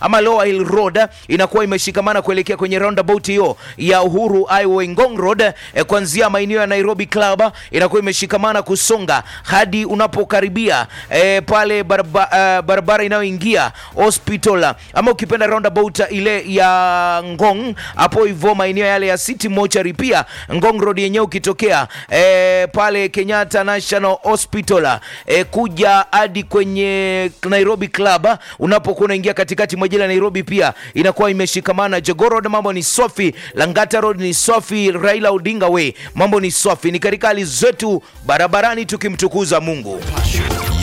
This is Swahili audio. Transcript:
ama Lower Hill Road inakuwa imeshikamana kuelekea kwenye roundabout hiyo ya Uhuru Highway Ngong Road eh, kuanzia maeneo ya Nairobi Club inakuwa imeshikamana kusonga hadi unapokaribia eh, pale baraba, uh, barabara inayoingia hospital ama ukipenda roundabout ile ya Ngong hapo hivyo maeneo yale ya City Mortuary pia Ngong Road yenyewe ukitokea eh, pale Kenyatta National Hospital eh, kuja hadi kwenye Nairobi Club unapokuwa unaingia katikati mwa jiji la Nairobi pia inakuwa imeshikamana. Jogoo Road mambo ni safi, Langata Road ni safi, Raila Odinga Way mambo ni safi. Ni katika hali zetu barabarani tukimtukuza Mungu.